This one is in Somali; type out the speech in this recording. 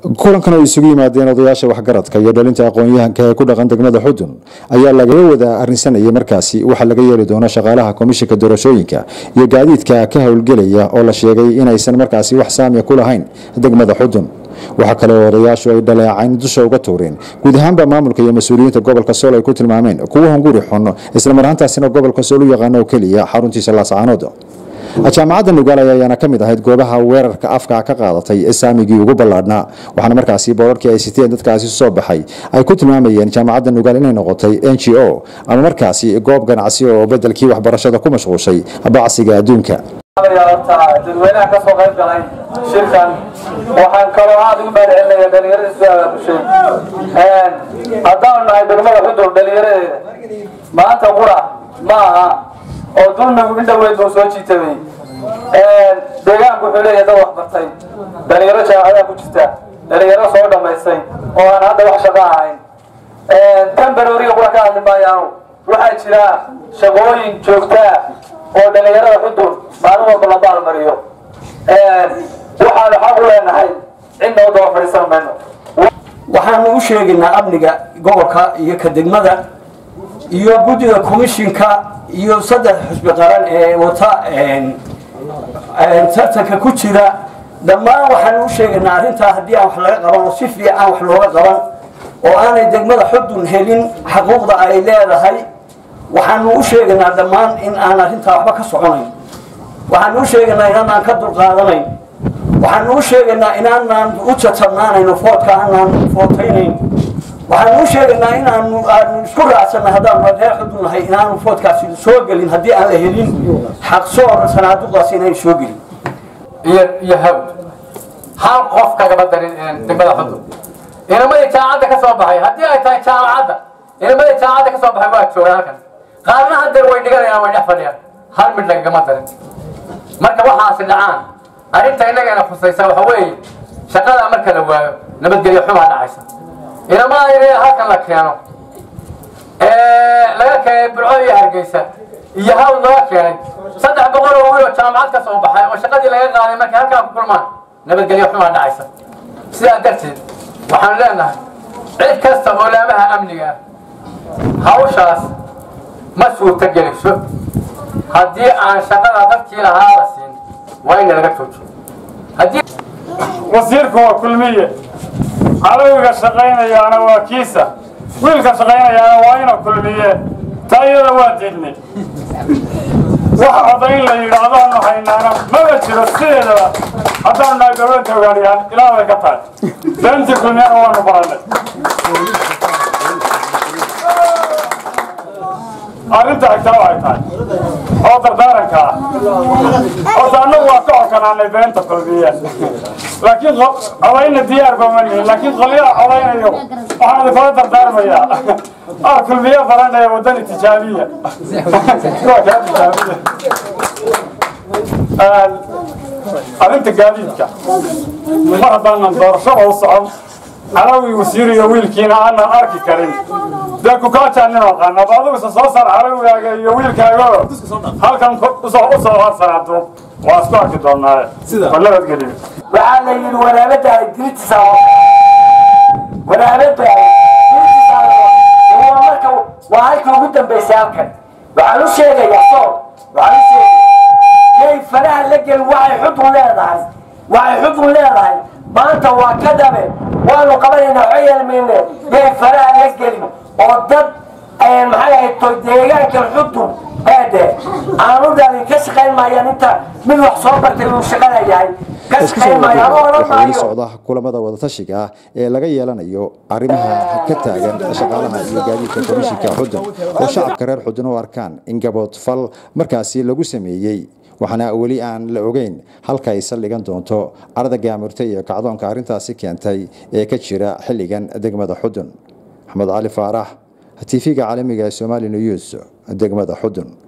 kulankan oo isugu yimaadeen odayaasha waxgaradka iyo dhalinta aqoon-yahanka ee ku dhaqan degmada xudun ayaa lagaga wada arrinsanayay markaasi waxaa laga yeeli doono shaqaalaha komishinka doorashooyinka iyo gaadiidka ka howlgelaya oo la sheegay inaysan markaasi wax saamiya ku lahayn degmada xudun waxaa kale oo odayaashu ay dhaleecayn dusha uga tuureen guud ahaanba maamulka iyo mas-uuliyiinta gobolka sool ay ku tilmaameen kuwa hunguri xun islamarhaantaasina gobolka sool u yaqaano oo keliya xaruntiisa laascaanood jaamacadda nugaal ayaana ka mid ahayd goobaha weerarka afka ka qaadatay ee saamigii ugu ballaadhnaa waxaana markaasi boorarkii ay siteen dadkaasi soo baxay ay ku tilmaamayeen jaamacadda nugaal inay noqotay n g o ama markaasi goob ganacsi oo bedelkii waxbarashada ku mashquushay bacsiga adduunka dadweynaha ka soo qayb galay shirkan waxaan kaloo aada ugu mahadcelinaya dhalinyarada soo abaabushay haddaanu nahay degmada xudur dhalinyaradeeda maanta qura ma aha oo dulmigu in dhaweyd buu soo jiitamay deegaanku wuxuu leeyahay dad waxbartay dhalinyaro jaamacadaa ku jirta dhalinyaro soo dhammaystay oo aan hadda wax shaqo ahayn tan barooriga qura ka hadli maayaanu waxaa jira shaqooyin joogtaa oo dhalinyarada xudur maalin walba la baalmariyo waxaanu xaq u leenahay cidna u daba fadhiisan mayno waxaanu u sheegaynaa amniga gobolka iyo ka degmada iyo guddiga komishinka iyo saddex xusbi qaran ee wata tartanka ku jira dhammaan waxaanu u sheegaynaa arrintaa haddii aan wax laga qaban oo si fiican wax looga qaban oo aanay degmada xudun helin xaquuqda ay leedahay waxaanu u sheegaynaa dhammaan in aan arrintaa waxba ka soconayn waxaanu u sheegaynaa inaanaan ka dulqaadanayn waxaanu u sheegaynaa inaanaan u jatabnaanayno foodka aanaan footaynayn waxaanu u sheegaynaa inaanu aanu isku raacsanay haddaanu reer xudun nahay inaanu foodkaasi soo gelin haddii aan la helin xaqsoor sanaaduqdaasi inayn soo gelin iyo iyo hawd hal qof kagama darin degmada xudun inamadii jaamacadda ka soo baxay haddii ay tahay jaamacadda inamadii jaamacadda ka soo baxay waa joogaan halkan qaarna hadeer way dhiganayaan way dhex fadhiyaan hal mid lagagama darin marka waxaasi dhacaan arrinta innagana khusaysa waxa weeye shaqada marka la waayo nabadgelyo xumaa dhacaysa inamaa in halkan la keeno laga keenay burco iyo hargeysa iyo hawl laga keenay saddex boqol oo wiil oo jaamacad ka soo baxay oo shaqadii laga qaaday markay halkaa ku kulmaan nabadgelyo xumaa dhacaysa sidaa darteed waxaan leenahay cid kasta oo laamaha amniga ah hawshaas ma suurta geliso haddii aan shaqada dadkii lahaa la siin waa in laga joojiyo wasiirku waa kulmiye calowiga shaqaynayaana waa kiisa wiilka shaqaynayaana waa ina kulmiye taa iyada waa diidnay wax odayn la yidhaahdaanu haynaana maba jiro sideedaba haddaanu nahay gabadha ogaadiyaan ilaa bay ka tahay beentii kulmiyana waanu baranay arrinta xigtaa waxay tahay oo dardaaranka ah horta annagu waa ka xokanaanay beenta kulmiye laakiin codayna diyaar ba manihin laakiin qolyaha codaynayo waxaan idinkula dardaarmayaa ah kulmiye baranaya waddani tijaabiya waa kaa tijaabiya arrinta gaadiidka mar haddaanan doorashada u socon calawi wasiir iyo wiilkiina aanan arki karin dee kukaajaa nin aqaan aba adiguse soo saar calawigaaga iyo wiilkaago halkan usoo usoo harsanaado waa isku arki doonaaye nabadgeliyo waxaa la yidhi wanaabada diritiisa wanaabada diritiisa waa marka waa halkii ugu dambaysay halkan waxaan u sheegayaa sool waxaan u sheegaya yay faraha la gelin waxay xudun leedahay waxay xudun leedahay maanta waa ka dhabe waanu qabanaynaa waxba yeelmayne yay faraha la gelin oo dad maxay ahayd to deegaankan xudun eedhe aanu dhalin ka shaqayn maayaan inta mid wax soo bartay uu shaqana yahay ka shaqayn maayaan oo odhan waxaa weli maayo socda kulamada wadatashiga ah ee laga yeelanayo arrimaha ka taagan shaqaalaha iyo gaadiidka komishinka xudun oo shacabka reer xudun u arkaan in gabood fal markaasi lagu sameeyey waxaana weli aan la ogeyn halka ay saldhigan doonto carada gaamurta iyo kacdoonka arrintaasi keentay ee ka jira xilligan degmada xudun maxamed cali faarax tv-ga caalamiga ee somali news degmada xudun